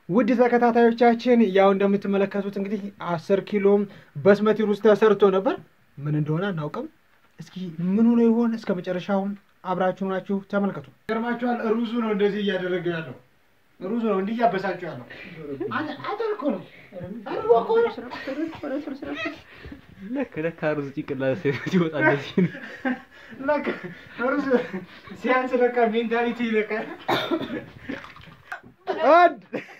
ውድ ተከታታዮቻችን ያው እንደምትመለከቱት እንግዲህ አስር ኪሎም በስመቲ ሩዝ ተሰርቶ ነበር። ምን እንደሆነ አናውቅም። እስኪ ምን ሆኖ ይሆን? እስከ መጨረሻውም አብራችሁ ናችሁ ተመልከቱ። ገርማችኋል። ሩዙ ነው እንደዚህ እያደረገ ያለው ሩዙ ነው እንዲህ እያበሳችሁ ያለው አደር እኮ ነው አርቦ እኮ ነው። ለካ ለካ ሩዝ ጭንቅላት ሲወጣ እንደዚህ ነው። ለካ ሩዝ ሲያንስ ለካ ሜንታሊቲ ይለቃል። አንድ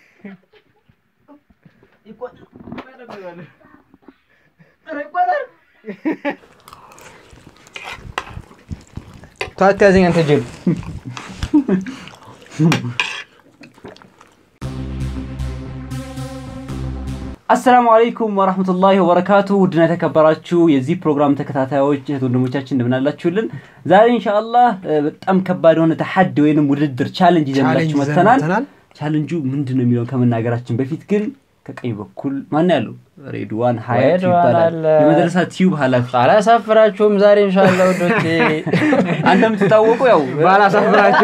ታት ያዘኝ አንተ ጅል። አሰላሙ አለይኩም ወራህመቱላሂ ወበረካቱ። ውድና የተከበራችሁ የዚህ ፕሮግራም ተከታታዮች እህት ወንድሞቻችን እንደምናላችሁልን ዛሬ ኢንሻአላህ እ፣ በጣም ከባድ የሆነ ተሐድ ወይንም ውድድር ቻሌንጅ ይዘንላችሁ ቻሌንጅ መጥተናል። መተናል። ቻሌንጁ ምንድን ነው የሚለውን ከመናገራችን በፊት ግን ከቀኝ በኩል ማን ያለው ሬድዋን ሀያት ሬድዋን ይባላል አለ። የመድረሳ ቲዩብ ኃላፊ አላሳፍራችሁም ዛሬ ኢንሻአላህ ውዶቼ። አንተ የምትታወቀው ያው ባላሳፍራችሁ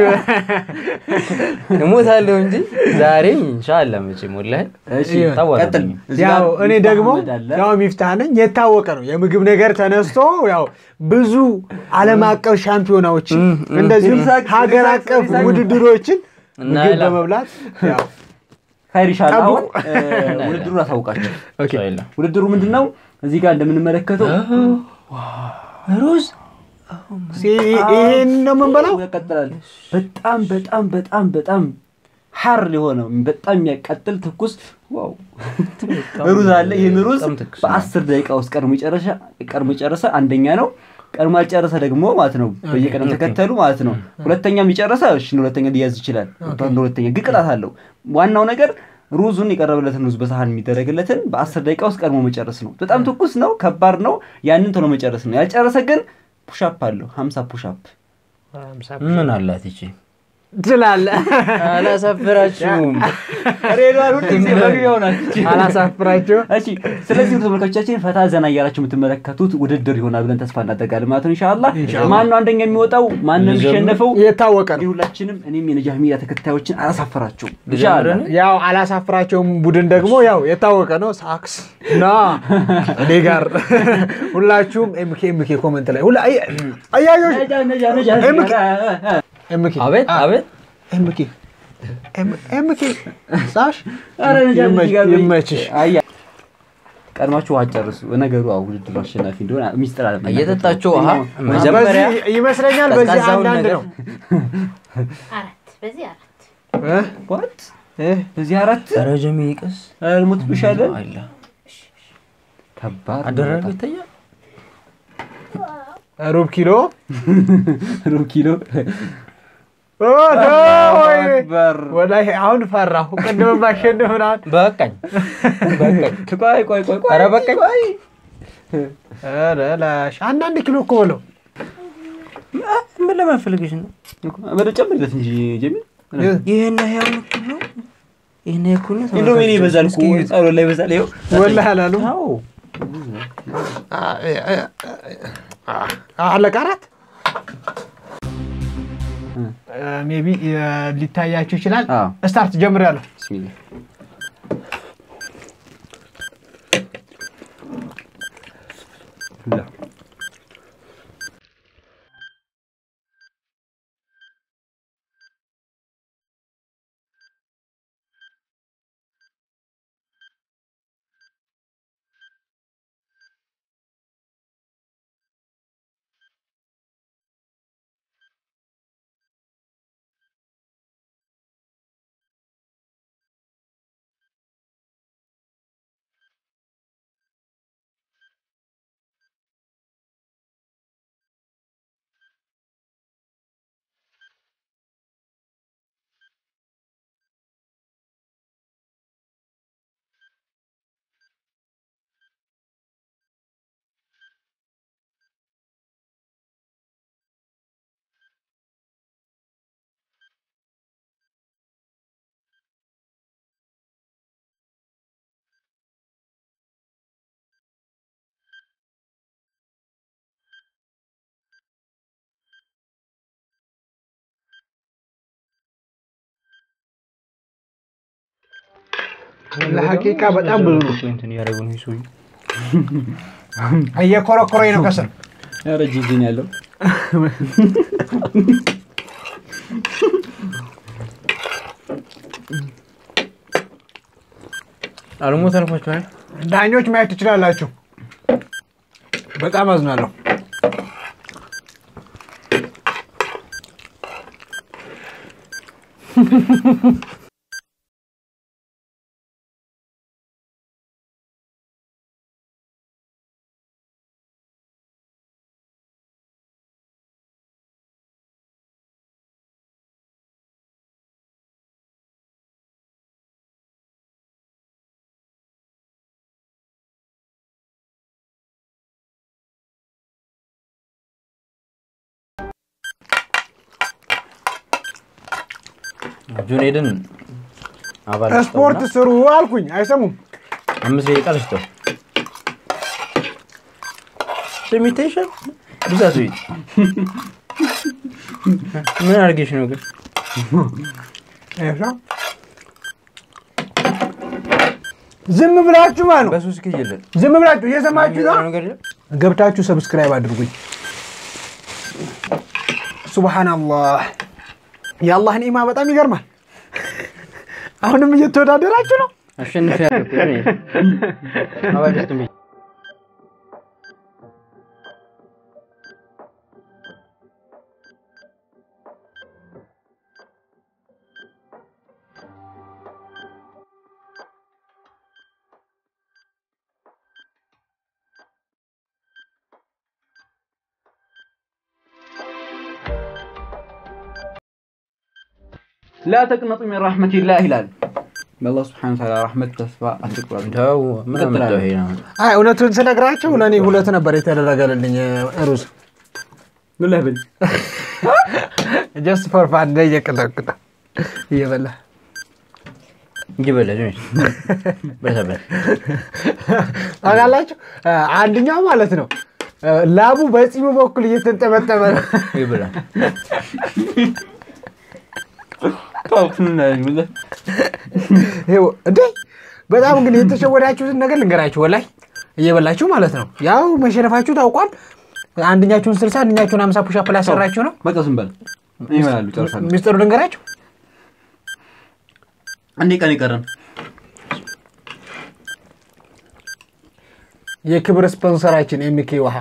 እሞታለሁ እንጂ ዛሬ ኢንሻአላህ መቼም ወላሂ እሺ ታወቀ። ቀጥል። እዚህ ያው ጋር እኔ ሚፍታህ ደግሞ አህመድ አለ። ያው ሚፍታህ ነኝ። የታወቀ ነው የምግብ ነገር ተነስቶ ያው ብዙ ዓለም አቀፍ ሻምፒዮናዎችን እንደዚሁም ይሳቅ- ሀገር ይሳቅ- አቀፍ ይሳቅ- ውድድሮችን እና ምግብ ይላ- በመብላት ያው ኸይር ኢንሻአላህ። አሁን ጠብቁ። እ፣ ውድድሩን አሳውቃቸው። ኦኬ ኢንሻአላህ ውድድሩ ምንድን ነው? እዚህ ጋር እንደምንመለከተው ሩዝ ሲ- ይሄን ነው የምንበላው። ያቃጥላል። በጣም በጣም በጣም በጣም ሐር የሆነው በጣም የሚያቃጥል ትኩስ ዋው ሩዝ አለ። ይህን ሩዝ በጣም ትኩስ ነው። በአስር ደቂቃ ውስጥ ቀድሞ የጨረሰ ቀድሞ የጨረሰ አንደኛ ነው። ቀድሞ ያልጨረሰ ደግሞ ማለት ነው በየቀደም ተከተሉ ማለት ነው። ሁለተኛም የጨረሰ እሺ ሁለተኛ ሊያዝ ይችላል። በአንድ ሁለተኛ ግን ቅጣት አለው። ዋናው ነገር ሩዙን የቀረበለትን ሩዝ በሳህን የሚደረግለትን በአስር ደቂቃ ውስጥ ቀድሞ መጨረስ ነው። በጣም ትኩስ ነው፣ ከባድ ነው። ያንን ቶሎ መጨረስ ነው። ያልጨረሰ ግን ፑሻፕ አለው ሀምሳ ፑሻፕ ምን አላት ይቺ? ትላለህ። አላሳፍራችሁም። ሬድዋን ሁሉ ጊዜ መግቢያው ናት ይቺ። አላሳፍራችሁ። እሺ ስለዚህ ውድ ተመልካቾቻችን ፈታ ዘና እያላችሁ የምትመለከቱት ውድድር ይሆናል ብለን ተስፋ እናደርጋለን ማለት ነው። ኢንሻአላህ ኢንሻአላህ። ማን ነው አንደኛ የሚወጣው? ማን ነው የሚሸነፈው? የታወቀ ነው። እንግዲህ ሁላችንም እኔም የነጃህ ሚዲያ ተከታዮችን አላሳፈራችሁም። ልጀምር ኢንሻአላህ እኔ? ያው አላሳፍራቸውም ቡድን ደግሞ ያው የታወቀ ነው። ሳክስ ና እኔ ጋር ሁላችሁም ኤምኬ ኤምኬ ኮመንት ላይ ሁላ አይ- አያዮች ነጃ ነጃ ነጃ ኤምኬ ኤምኬ አቤት አቤት ኤምኬ ኤም- ኤምኬ ሳሽ ኧረ ነጃ ይመች- እዚህ ጋር በይ። ይመችሽ። አያ ቀድማችሁ ውሃ ጨርሱ። ነገሩ አዎ ውድድሩ አሸናፊ እንደሆነ ሚስጥር አለ እየጠጣችሁ ውሃ መጀመሪያ በዚህ ይመስለኛል በዚህ ቀዝቃዛውን አንዳንድ ነገር ነው አራት በዚህ አራት እ? ዋት እ? በዚህ አራት ኧረ ጀሚ ይቅስ ሞት ብሻለን አላ ከባድ ነው አደረገ በጣም። ይታያል። ሩብ ኪሎ ሩብ ኪሎ ኦ፣ ወይ! አክበር። ወላሂ አሁን ፈራሁ። ቅድም ባሸንፍ ምናምን በቃኝ በቃኝ። ቆይ ቆይ ቆይ ቆይ ኧረ በቃኝ። ኧረ ላሽ አንዳንድ ኪሎ እኮ በለው ምን ለማፈልግሽ ነው? ወደ ጨምርለት እንጂ ጀሚል ይሄን ያህል እኩል ነው። ይሄን ያህል እኩል ነው። እንደውም እኔ ይበዛል እኮ እስኪ እዩት። ጸሎት ላይ ይበዛል። ይኸው ወላሂ አላሉም። አዎ አለቀ አራት ሜቢ ሊታያችሁ ይችላል። አዎ። ስታርት ጀምሬያለሁ። ቢስሚላህ ላ ለሐቂቃ በጣም ብዙ ነው። እንትን እያደረጉ ነው ሰውዬው። እየኮረኮረኝ ነው ከስር ኧረ ጂጂ ነው ያለው አልሞ ተርፏችኋል። ዳኞች ማየት ትችላላችሁ። በጣም አዝናለሁ። ጁኔድን አባል ስፖርት ስሩ አልኩኝ፣ አይሰሙም። አምስት ደቂቃ ልስጠው። ስሚቴሽን ብዛቱ ምን አድርጌሽ ነው ግን? ይኸው ሰው ዝም ብላችሁ ማለት ነው። በሶስት ኬጅ የለን ዝም ብላችሁ እየሰማችሁ ነው። ነገር የለም። ገብታችሁ ሰብስክራይብ አድርጉኝ። ሱብሃናላህ የአላህ ኒዕማ በጣም ይገርማል። አሁንም እየተወዳደራችሁ ነው። አሸንፍ ያለ አባል ውስጥ ሚ ላ ተቅነጡ ሚን ረሕመቲላህ ይላል በአላህ ስብሐነ ወተዓላ ረሕመት ተስፋ አትቁረጡ ተው ምን አመጣው ይሄ ነው? አይ እውነቱን ስነግራችሁ ለእኔ ሁለት ነበር የተደረገልኝ ሩዝ ምን ለብል ጀስት ፎር ፋን እየቀለቅለ እየበላ እንጂ በለ ጁኔድ በሰበል ታውቃላችሁ። አንደኛው ማለት ነው ላቡ በፂሙ በኩል እየተንጠመጠመ ነው። ይብላ ይኸው እንዴ በጣም ግን የተሸወዳችሁትን ነገር ልንገራችሁ። ወላይ እየበላችሁ ማለት ነው። ያው መሸነፋችሁ ታውቋል። አንደኛችሁን ስልሳ አንደኛችሁን ሀምሳ ፑሻፕ ላሰራችሁ ነው። በቃ ዝም በል ይበላሉ ጨርሳለሁ ሚስጥሩ ልንገራችሁ። አንዴ ቀን ይቀረን የክብር ስፖንሰራችን ኤምኬ ውሃ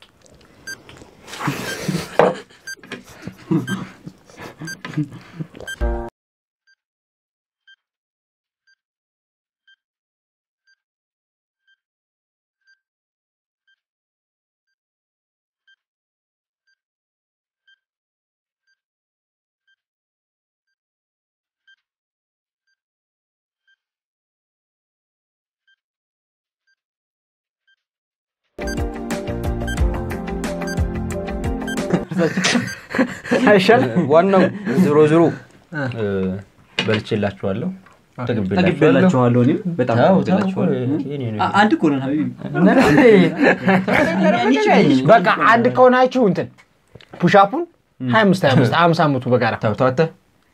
አይሻልም? ዋናው ዞሮ ዞሮ በልቼላችኋለሁ፣ ጠግቤላችኋለሁ። ጠግቤላችኋለሁ እኔም በጣም ተው፣ ተው፣ ጠግቤላችኋለሁ የኔ ነው። አ- አንድ እኮ ነን ሀቢቢ በቃ አንድ ከሆናችሁ እንትን ፑሻፑን ሀያ አምስት ሀያ አምስት ሀምሳ አመቱ በጋራ ተው፣ ተው፣ አንተ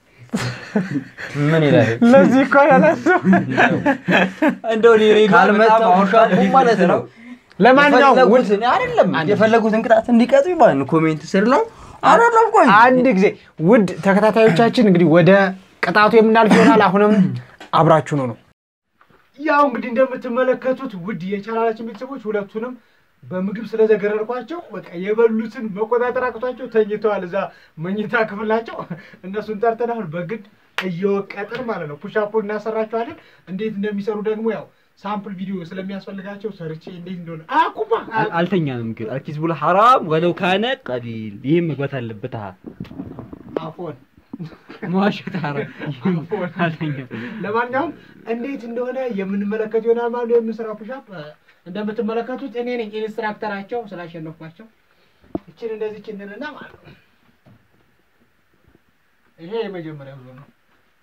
ምን ይላል? ለዚህ እኮ ያላሰው እንደው እኔ ሬዲዮ ካልመጣ በጣም ሻቡ አሁን ማለት ነው። ለማንኛውም ውድ የፈለጉትን አይደለም የፈለጉትን ቅጣት እንዲቀጡ ይባል ኮሜንት ስር ላይ አይደለም። ቆይ አንድ ጊዜ ውድ ተከታታዮቻችን እንግዲህ ወደ ቅጣቱ የምናልፍ ይሆናል። አሁንም አብራችሁ ነው ነው ያው እንግዲህ እንደምትመለከቱት ውድ የቻናላችን ቤተሰቦች ሁለቱንም በምግብ ስለዘገረርኳቸው በቃ የበሉትን መቆጣጠር አቅቷቸው ተኝተዋል። እዛ መኝታ ክፍላቸው እነሱን ጠርተን አሁን በግድ እየወቀጥን ማለት ነው ፑሻፑን እናሰራቸዋለን። እንዴት እንደሚሰሩ ደግሞ ያው ሳምፕል ቪዲዮ ስለሚያስፈልጋቸው ሰርቼ እንዴት እንደሆነ አቁማ አል- አልተኛንም ግን አልኪዝቡል ሐራም ወለው ካነ ቀሊል ይህም መግባት አለበት አ አፎን መዋሸት ሐራም ይህም አፎን አልተኛም ለማንኛውም እንዴት እንደሆነ የምንመለከት ይሆናል ማለት ነው። የምንሰራው ፑሻፕ እንደምትመለከቱት እኔ ነኝ ኢንስትራክተራቸው ስላሸነፍኳቸው። እችን እንደዚህ ችንንና ማለት ነው። ይሄ የመጀመሪያው ዙር ነው።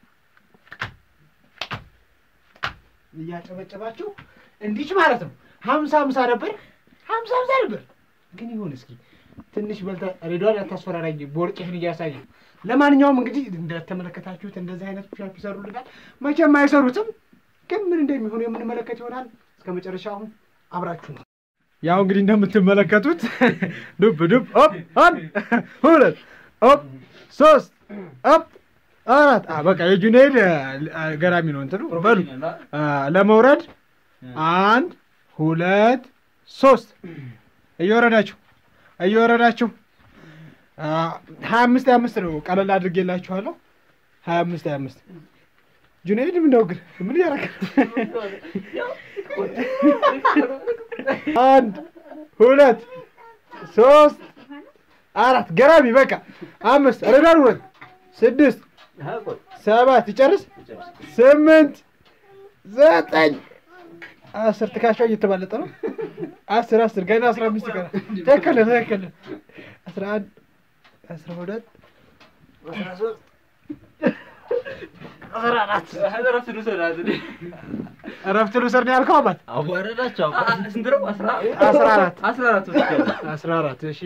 እያጨበጨባችሁ እንዲች ማለት ነው። ሀምሳ ሀምሳ ነበር፣ ሀምሳ ሀምሳ ነበር። ግን ይሁን እስኪ ትንሽ በልተ ሬዲዮን ያታስፈራራኝ ቦርጭህን እያሳየ ለማንኛውም እንግዲህ እንደተመለከታችሁት እንደዚህ አይነት ፑሻፕ ይሰሩልናል። መቼም አይሰሩትም ግን ምን እንደሚሆኑ የምንመለከት ይሆናል። እስከ መጨረሻው አብራችሁ ነው። ያው እንግዲህ እንደምትመለከቱት ዱብ ዱብ ኦፕ አንድ ሁለት ኦፕ ሶስት ኦፕ አራት አ በቃ የጁኔድ አ፣ ገራሚ ነው እንትኑ በሉ አ፣ ለመውረድ አንድ ሁለት ሶስት እየወረዳችሁ እየወረዳችሁ አ፣ ሀያ አምስት ሀያ አምስት ነው ቀለል አድርጌላችኋለሁ ሀያ አምስት ሀያ አምስት ጁኔድ ምን ነው ግን ምን እያደረገ አንድ ሁለት ሶስት አራት ገራሚ በቃ አምስት ረዳር ሁለት ስድስት ሰባት ይጨርስ ስምንት ዘጠኝ አስር ትከሻው እየተባለጠ ነው አስር አስር ገና አስራ አምስት ይቀራል ትክክል ነህ ትክክል ነህ አስራ አንድ አስራ ሁለት አስራ ሶስት አስራ አራት እረፍት ልውሰድ ነው ያልከው አባት አዋረዳቸው ስንት ነው? አስራ አስራ አራት አስራ አራት ወስጃለሁ። አስራ አራት እሺ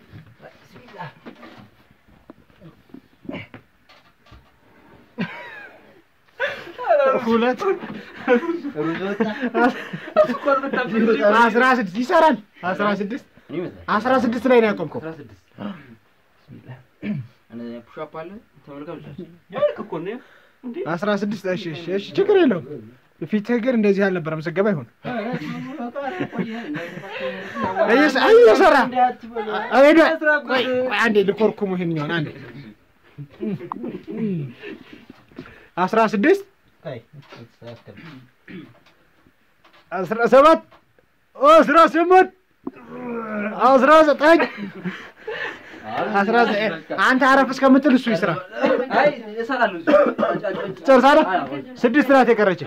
ሁለት አስራ ስድስት ይሰራል አስራ ስድስት አስራ ስድስት ላይ ነው ያቆምከው አስራ ስድስት ፑሻፕ አለ ተመልካቾቻችን ያልክ እኮ ነው እንዴ? አስራ ስድስት እሺ እሺ እሺ ችግር የለውም ፊትህ ግን እንደዚህ አልነበረም ስገባ ይሁን እየሰ- እየሰራ ሄዶ ቆይ ቆይ አንዴ ልኮርኩሙ ይሄኛውን አንዴ አስራ ስድስት አስራ ሰባት አስራ ስምንት አስራ ዘጠኝ አስራ ዘጠኝ አንተ አረፍ እስከምትል እሱ ይስራ አይ እሰራለሁ። ጨርሳለህ አዎ። ስድስት ናት የቀረች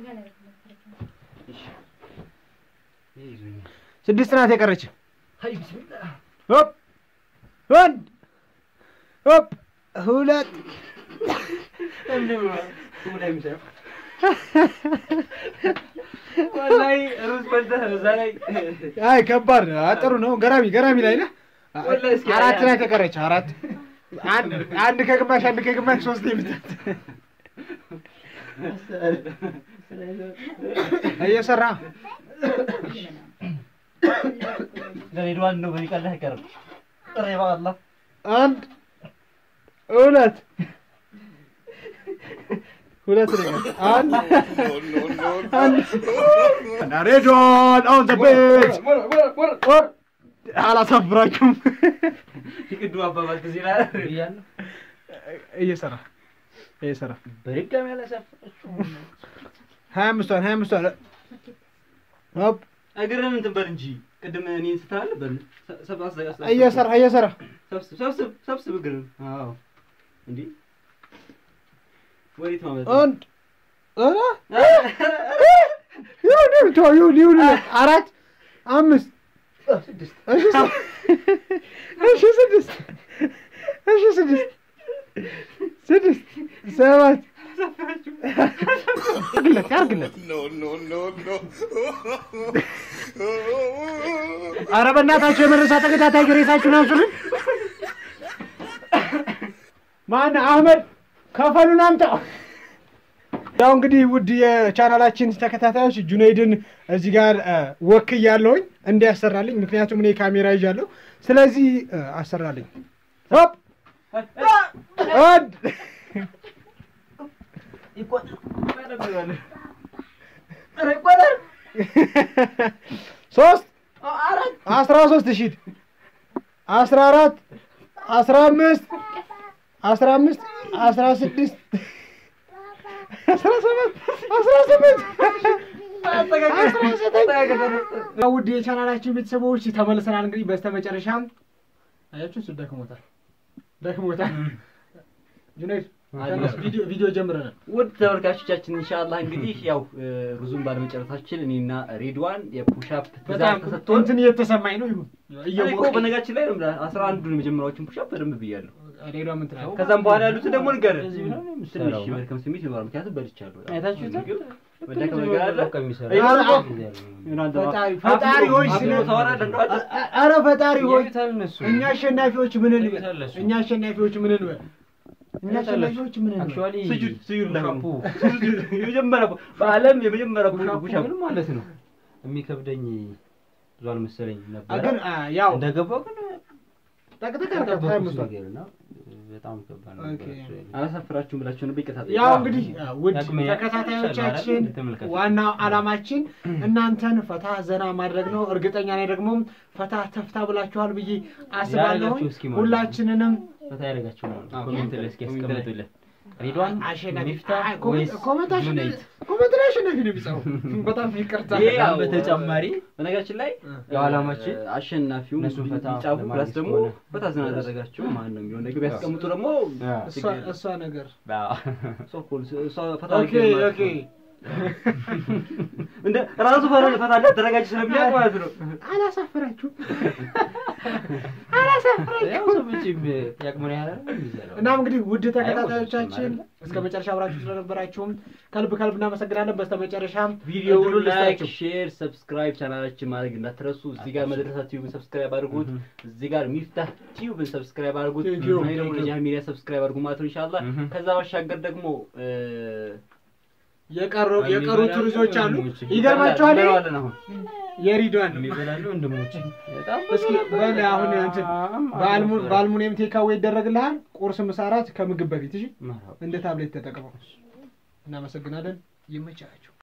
ስድስት ናት የቀረች ሆፕ አንድ ሆፕ ሁለት ወላሂ ሩዝ በልተህ እዛ ላይ አይ ከባድ ነው። አ፣ ጥሩ ነው። ገራሚ ገራሚ ላይ ነህ። ወላሂ እስኪ አራት አይ- ናት የቀረች አራት አንድ አንድ ከግማሽ አንድ ከግማሽ ሶስት የምታት እየሰራ ለሬድዋን ነው በሚቀልህ አይቀርም። ጥሬ በአላህ አንድ ሁለት ሁለት ነው የቀረው። አንድ አንድ ሬድዋን ኦን ዘ ቤት አላሳፍራችሁም። የቅዱ አባባል ትዝ ይላል። እየሰራ እየሰራ በድጋሚ ያላሳፈራችሁ ሀያ አምስቷን ሀያ አምስቷን ሆፕ እግርህን እንትን በል እንጂ ቅድም እኔን ስትል በል ሰ- ሰብ- አስ- አስ- እየሰራ እየሰራ ሰብስብ ሰብስብ ሰብስብ እግርህን። አዎ እንዴ ወዴት ማለት አንድ ኧረ ይሁን ይሁን ተው ይሁን ይሁን አራት አምስት እሺ ስ- እሺ ስድስት እሺ ስድስት ስድስት ሰባት ያርግለት ያርግለት ኧረ በእናታችሁ የመረሳ ተከታታይ ግሬሳችሁን አንሱልን ማን አህመድ ከፈሉን አምጣው ያው እንግዲህ ውድ የቻናላችን ተከታታዮች ጁኔይድን እዚህ ጋር እ፣ ወክያለሁኝ እንዲያሰራልኝ ምክንያቱም እኔ ካሜራ ይዣለሁ ስለዚህ እ፣ አሰራልኝ ሆፕ አንድ ሶስት አስራ ሶስት ሺህ አስራ አራት አስራ አምስት አስራ አምስት አስራ ስድስት አስራ ሰባት አስራ ስምንት አስራ ዘጠኝ ውድ የቻናላችን ቤተሰቦች ተመልሰናል። እንግዲህ በስተመጨረሻም አያችሁ እሱ ደክሞታል ደክሞታል። ጁኔድ ተነስ፣ ቪዲዮ ቪዲዮ ጀምረናል። ውድ ተመልካቾቻችን ኢንሻአላህ እንግዲህ ያው እ፣ ሩዙን ባለመጨረሳችን እኔና ሬድዋን የፑሻፕ በጣም ትእዛዝ ተሰጥቶን እንትን እየተሰማኝ ነው። ይሁን እኔ እኮ እየሞቀኝ በነጋችን ላይ ነው የምልህ አስራ አንዱን የመጀመሪያዎቹን ፑሻፕ በደንብ ብያለሁ። ሌላ ምን ትላለህ? ከዛም በኋላ ያሉትን ደግሞ ንገር እንደዚህ ብለው ነው ትንሽ የሚሰራው። የመድከም ስሜት ይኖራል። ምክንያቱም በልቻለሁ። አይታችሁታል? መደከም ነገር አለ። በቃ የሚሰራው። አይ፣ ኧረ፣ ዮናንተ ፈጣሪ አብሮ- ፈጣሪ ሆይ አብሮ ስለ ታወራለህ እንደው አንተ? ኧረ ፈጣሪ ሆይ ያዩታል እነሱ። እኛ አሸናፊዎች ምን እንበል? ያዩታል እሱ። እኛ አሸናፊዎች ምን እንበል? እኛ ሸላቾች ምን ነው አክቹዋሊ ስጁድ ስጁድ ላይ ፑሻፑ የመጀመሪያ በዓለም የመጀመሪያ ፑሻፑ ፑሻፕ ግን ማለት ነው የሚከብደኝ ብዙ አልመሰለኝ ነበረ ግን አ፣ ያው እንደገባው ግን ጠቅጠቅ ያልጠበቅኩት ታይምስ ነገር እና በጣም ከባድ ኦኬ። ነበር አላሳፍራችሁም ብላችሁ ነበር ይቅርታ ጠይቃለሁ። ያው እንግዲህ አ፣ ውድ ዳግመኛ ተከታታዮቻችን ይቻላል ተመልካቾች። ዋናው ዓላማችን እናንተን ፈታ ዘና ማድረግ ነው። እርግጠኛ ነኝ ደግሞ ፈታ ተፍታ ብላችኋል ብዬ አስባለሁ። ያደረጋችሁ እስኪ ማለት ነው። ሁላችንንም ፈታ ያደረጋችሁ ነው አዎ፣ ኮሜንት ላይ እስኪ ኮሜንት ላይ ያስቀምጡልን ሪድዋን አሸናፊ ሚፍታ አይ፣ ኮሜንት- ወይስ ኮሜንት አሸናፊ ጁነይድ? ኮሜንት ላይ አሸናፊ ነው የሚጻፈው። በጣም ይቅርታ። ይሄ ከዛም ያው በተጨማሪ በነገራችን ላይ ያው ዓላማችን እ፣ አሸናፊው እነሱን ፈታ ቢጫቡ ለማድረግ ፕላስ ደግሞ ስለሆነ። ፈታ ዘና ያደረጋችሁ ማን ነው የሚሆን ነገር ቢያስቀምጡ ደግሞ እሷ- እሷ ነገር እሷ እኮ እሷ ፈታ ኦኬ አድርገን ኦኬ እንደ ራሱ ፈታ ፈታ እንዳደረጋችሁ ስለሚያውቅ ማለት ነው። አላሳፈራችሁ ያው ሰው መቼም ያቅሙን ያህል አይደል የሚዘራው። እናም እንግዲህ ውድ አይወስድም ተከታታዮቻችን አይደል? እስከ መጨረሻ አብራችሁ ስለነበራችሁም ከልብ ከልብ እናመሰግናለን። በስተመጨረሻም ቪዲዮውን እድሉን ላይክ፣ ልስጣችሁ። ሼር፣ ሰብስክራይብ ቻናላችን ማድረግ እንዳትረሱ። እዚህ ጋር መድረሳ ቲዩብን ሰብስክራይብ አድርጉት። እዚህ ጋር ሚፍታህ ቲዩብን ሰብስክራይብ አድርጉት። ቲዩብ፣ እኔ ደግሞ ቲዩብ። ለጃህ ሚዲያ ሰብስክራይብ አድርጉ ማለት ነው ኢንሻአላህ። እህ። ከዛ ባሻገር ደግሞ እ፣ የቀሩ የቀሩት የሚበላሉ ልጆች አሉ። ወንድሞች። ይገርማቸዋል። እንበላዋለን አሁን የሪድዋን ነው። የሚበላሉ ወንድሞች በጣም እስኪ በል አሁን እንትን በአልሙ- በአልሙኒየም ቴካዌ ይደረግልሃል። ቁርስ፣ ምሳ፣ እራት ከምግብ በፊት እሺ፣ መርሀባ። እንደ ታብሌት ተጠቅመው። እናመሰግናለን። ይመቻችሁ።